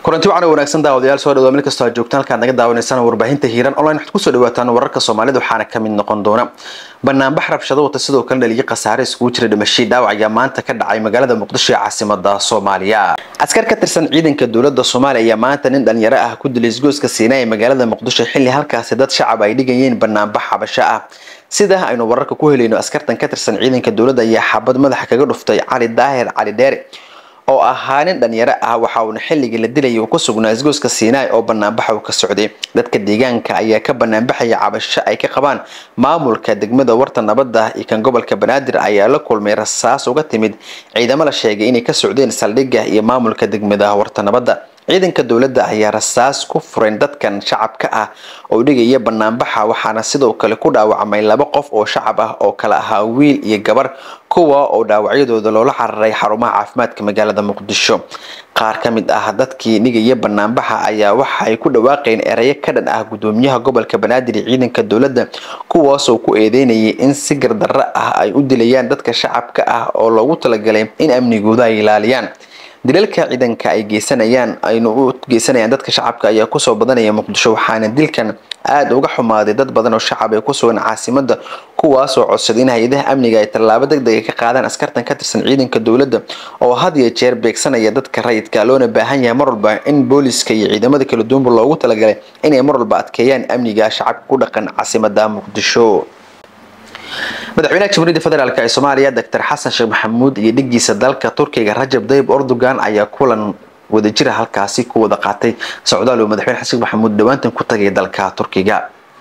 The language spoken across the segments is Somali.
kulanti wacan wanaagsan daawadayaal soo dhawaa meel kastoo aad joogtaan halkaad naga daawanaysaan warbaahinta hiiran online waxaad kusoo dhawaataan wararka soomaalida waxaana ka mid noqon doona banaanbax rabshado wata sidoo kale dhaliyo khasaare iskugu jira dhimashii dhaawac ayaa maanta ka dhacay magaalada muqdisho ee caasimada soomaaliya askar ka tirsan ciidanka dowlada soomaaliya ayaa maanta nin dhalinyaro ah ku dilay isgoyska siinaa ee magaalada muqdisho xilli halkaasi dad shacab ay dhigayeen banaanbax xabasho ah sida aynu wararka ku helayno askartan ka tirsan ciidanka dowladda ayaa xabad madaxa kaga dhuftay cali daahir cali dheere oo ahaa nin dhalinyaro ah waxa uuna xilligii la dilayay uu ku sugnaa isgoyska siinaai oo banaanbaxa uu ka socday dadka deegaanka ayaa ka banaanbaxaya cabasho ay ka qabaan maamulka degmada warta nabadda iyo kan gobolka banaadir ayaa la kulmay rasaas uga timid ciidamo la sheegay inay ka socdeen saldhigga iyo maamulka degmada warta nabadda ciidanka dowladda ayaa rasaas ku fureen dadkan shacabka ah oo dhigaya banaanbaxa waxaana sidoo kale ku dhaawacmay laba qof oo shacab ah oo kale ahaa wiil iyo gabar kuwa oo dhaawacyadooda loola cararay xarumaha caafimaadka magaalada muqdisho qaar ka mid ah dadkii dhigaya banaanbaxa ayaa waxa ay ku dhawaaqeen erayo ka dhan ah gudoomiyaha gobolka banaadir iyo ciidanka dowladda kuwaasoo ku eedeynayay in si gardarro ah ay u dilayaan dadka shacabka ah oo loogu talagalay in amnigooda ay ilaaliyaan dilalka ciidanka ay geysanayaan aynu u geysanayaan dadka shacabka ayaa kusoo badanaya muqdisho waxaana dilkan aada uga xumaaday dad badan oo shacab ay ku sugan caasimada kuwaasoo codsaday in hay-adaha amniga ay tallaabo deg dega ka qaadaan askartan ka tirsan ciidanka dowladda oo had iyo jeer beegsanaya dadka rayidka loona baahan yahay mar walba in booliska iyo ciidamada kala duwanba loogu talagalay inay mar walba adkeeyaan amniga shacabka ku dhaqan caasimada muqdisho madaxweynaha jamhuuriyadda federaalk ee soomaaliya doctor xasan sheekh maxamuud iyo dhigiisa dalka turkiga rajab dayib erdogan ayaa kulan wadajira halkaasi ku wada qaatay socdaal uu madaxweyne xasan sheekh maxamuud dhawaantan ku tagay dalka turkiga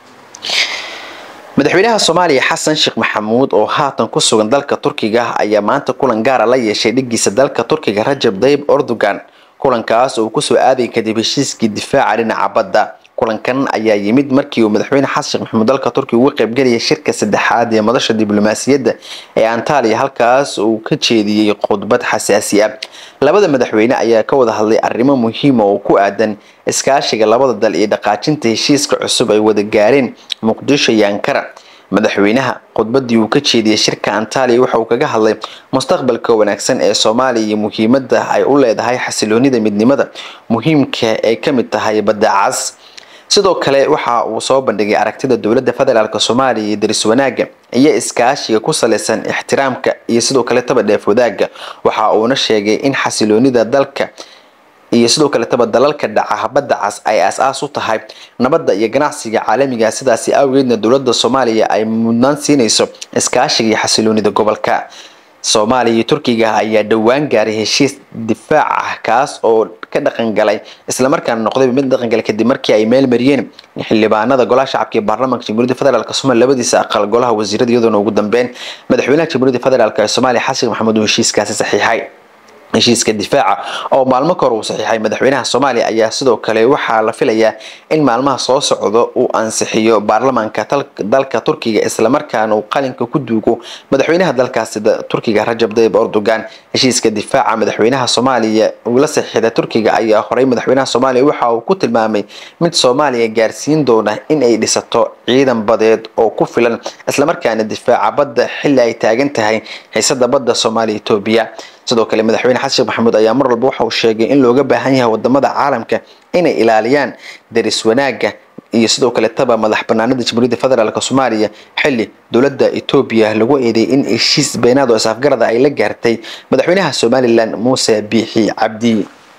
madaxweynaha soomaaliya xasan sheekh maxamuud oo haatan ku sugan dalka turkiga ayaa maanta kulan gaara la yeeshay dhigiisa dalka turkiga rajab dayib erdogan kulankaas oo kusoo aaday kadib heshiiskii difaaca dhinaca badda kulankan ayaa yimid markii uu madaxweyne xasan sheekh maxamuud dalka turkiga uga qaybgelaya shirka saddexaad ee madasha diblomaasiyadda ee antaliya halkaas uu ka jeediyey khudbad xasaasi ah labada madaxweyne ayaa ka wada hadlay arrimo muhiima oo ku aadan iskaashiga labada dal iyo dhaqaajinta heshiiska cusub ay wada gaareen muqdisho iyo ankara madaxweynaha khudbadii uu ka jeediyey shirka antaliya waxa uu kaga hadlay mustaqbalka wanaagsan ee soomaaliya iyo muhiimadda ay u leedahay xasiloonida midnimada muhiimka ay ka mid tahay badda cas sidoo kale waxa uu soo bandhigay aragtida dowladda federaalk soomaaliya iyo daris wanaaga iyo iskaashiga ku salaysan ixtiraamka iyo sidoo kale taba dheef wadaaga waxa uuna sheegay in xasiloonida dalka iyo sidoo kaletaba dalalka dhaca badda cas ay aas-aas u tahay nabadda iyo ganacsiga caalamiga sidaasi awgeedna dowladda soomaaliya ay mudnaan siinayso iskaashiga iyo xasiloonida gobolka soomaaliya iyo turkiga ayaa dhowaan gaaray heshiis difaac ah kaas oo ka dhaqangalay islamarkaana noqday mid dhaqangalay kadib markii ay meel mariyeen xildhibaanada golaha shacabka ee baarlamaanka jamhuuriyadda federaalk somalia labadiisa aqal golaha wasiirada iyadoona ugu dambeyn madaxweynaha jamhuuriyadda federaalk ee soomaaliya xasan maxamuud uu heshiiskaasi saxiixay heshiiska difaaca oo maalmo ka hor uu saxiixay madaxweynaha soomaaliya ayaa sidoo kale waxaa la filayaa in maalmaha soo socdo uu ansixiyo baarlamaanka dalka turkiga islamarkaana uu qalinka ku duugo madaxweynaha dalkaasi turkiga rajab dayib erdogan heshiiska difaaca madaxweynaha soomaaliya uu la saxiixda turkiga ayaa horey madaxweynaha soomaaliya waxa uu ku tilmaamay mid soomaaliya gaarsiin doona in ay dhisato ciidan badeed oo ku filan islamarkaana difaaca badda xilli ay taagan tahay xiisada badda soomaaliya etoobiya sidoo kale madaxweyne xasan sheekh maxamuud ayaa mar walba waxa uu sheegay in looga baahan yahay wadamada caalamka inay ilaaliyaan daris wanaaga iyo sidoo kale taba madax banaanida jamhuuriyadda federaalk soomaaliya xilli dowladda etoobiya lagu eedeeyay in heshiis beenaad oo isafgarada ay la gaartay madaxweynaha somalilan muuse biixi cabdi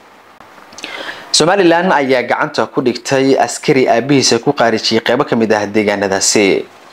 somalilan ayaa gacanta ku dhigtay askari aabihiisa ku qaarijiyay qeybo kamid ah deegaanadaasi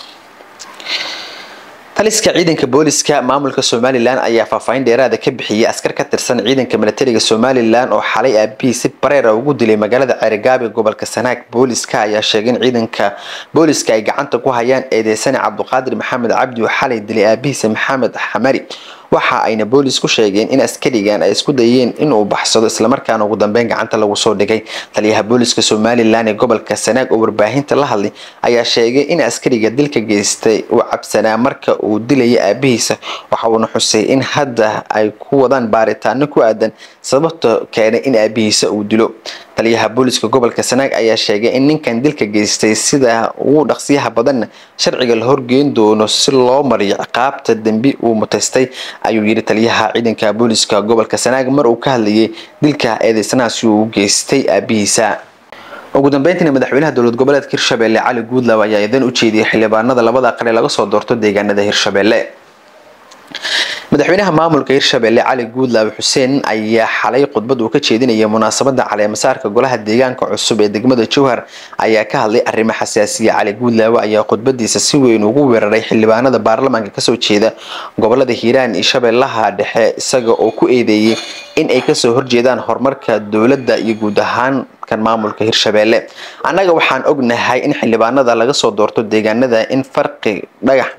taliska ciidanka booliska maamulka somalilan ayaa faahfaahin dheeraada ka bixiyay askar ka tirsan ciidanka milatariga somalilan oo xalay aabihii si bareera ugu dilay magaalada ceerigaab ee gobolka sanaag booliska ayaa sheegay in ciidanka booliska ay gacanta ku hayaan eedeysane cabduqaadir maxamed cabdi oo xalay dilay aabihiisa maxamed xamari waxa ayna boolis ku sheegeen in askarigan ay isku dayeen inuu baxsado islamarkaana ugu dambeyn gacanta lagu soo dhigay taliyaha booliska somalilan ee gobolka sanaag oo warbaahinta la hadlay ayaa sheegay in askariga dilka geystay uu cabsanaa marka uu dilaya aabihiisa waxa uuna xusay in hadda ay ku wadaan baaritaano ku aadan sababta keenay in aabihiisa uu dilo taliyaha booliska gobolka sanaag ayaa sheegay in ninkan dilka geystay sida ugu dhaqsiyaha badanna sharciga la horgeyn doono si loo mariyo ciqaabta dembi uu mutaystay ayuu yidhi taliyaha ciidanka booliska gobolka sanaag mar uu ka hadlayay dilka eedeysanahaasi uu geystay aabihiisa ugu dambeyntiina madaxweynaha dowlad goboleedka hirshabelle cali guudlaaw ayaa idan u jeediyay xildhibaanada labada aqal ee laga soo doorto deegaanada hirshabelle madaxweynaha maamulka hirshabelle cali guudlaawe xuseen ayaa xalay khudbad uu ka jeedinayay munaasabada caleemasaarka golaha deegaanka cusub ee degmada jowhar ayaa ka hadlay arrimo xasaasiya cali guudlaawe ayaa khudbadiisa si weyn ugu weeraray xildhibaanada baarlamaanka kasoo jeeda gobolada hiiraan iyo shabeellaha dhexe isaga oo ku eedeeyey in ay kasoo horjeedaan horumarka dowladda iyo guud ahaan kan maamulka hirshabelle annaga waxaan ognahay in xildhibaanada laga soo doorto deegaanada in farqi dhagax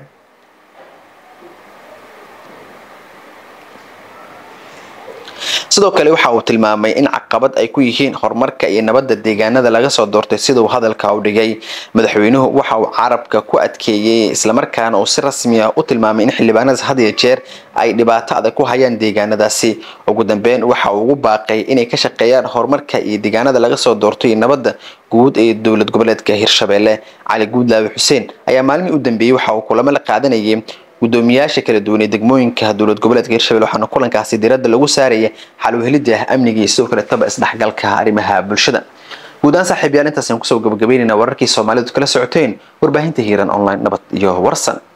sidoo kale waxa uu tilmaamay in caqabad ay ku yihiin horumarka iyo nabadda deegaanada laga soo doortay sida uu hadalka u dhigay madaxweynuhu waxa uu carabka ku adkeeyey islamarkaana uu si rasmi ah u tilmaamay in xildhibaanadaas had iyo jeer ay dhibaato adag ku hayaan deegaanadaasi ugu dambeyn waxa uu ugu baaqay inay ka shaqeeyaan horumarka iyo deegaanada laga soo doorto iyo nabadda guud ee dowlad goboleedka hirshabelle cali guudlaawe xuseen ayaa maalmihii u dambeeyey waxa uu kulamo la qaadanayay gudoomiyaasha kala duwan ee degmooyinka dowlad goboleedka hirshabelle waxaana kulankaasi diradda lagu saaraya xal u helidda amniga iyo sidoo kale taba isdhexgalka arrimaha bulshada guud ahaan saaxiib yaal intaas aan kusoo gabagabeynayna wararkii soomaalidu kala socoteen warbaahinta hiiran online nabad iyo warsan